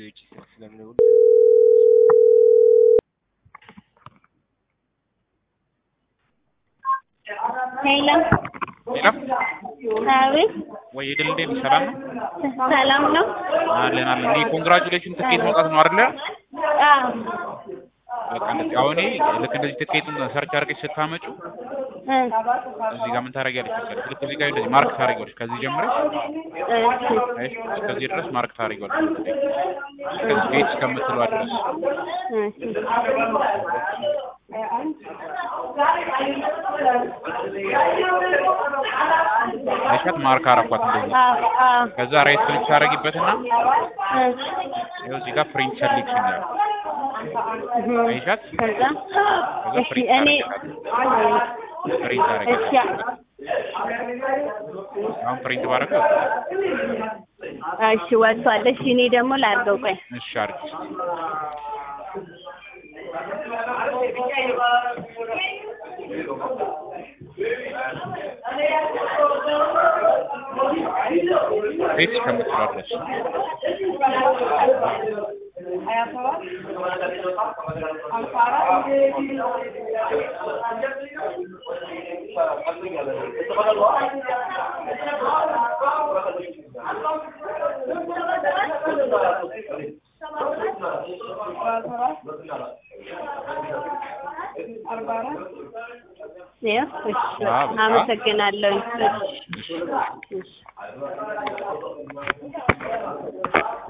ውጭ ስልክ ስለምደውል ሄሎ ሌላ አቤት ወይ የድል እንዴት ነሽ? ሰላም ነው ሰላም ነው? አለን አለን። እንዴ ኮንግራቹሌሽን ትኬት መውጣት ነው አይደለ? አዎ በቃ እንደዚህ አሁን እኔ ልክ እንደዚህ ትኬቱን ሰርች አድርገሽ ስታመጩ እ እዚህ ጋር ምን ታደርጊያለሽ መሰለሽ? ልክ እዚህ ጋር እንደዚህ ማርክ ታደርጊዋለሽ። ከዚህ ጀምረሽ እሺ እሺ፣ እስከዚህ ድረስ ማርክ ታደርጊዋለሽ። እስከዚህ ቤት እስከምትለዋ ድረስ እሺ አይሻት ማርክ አረኳት እንደዚህ። አዎ አዎ ከዛ ራይት ክሊክ ታደርጊበትና እ ይኸው እዚህ ጋር ፕሪንት ሰሌክሽን ያለው እህ አይሻት ከዛ ከዛ እሺ ፕሪንት እኔ ታደርጊያለሽ። ፕሪንት እሺ ታደርጊያለሽ። አሁን ፕሪንት ባደረገው እሺ ወጥቷል። እሺ እኔ ደግሞ ላድርገው ቆይ እሺ አድርጊ እስኪ። ቤት እስከምትለዋ ድረስ ይኸው እሺ አዎ፣ በቃ። አመሰግናለሁ። እሺ እሺ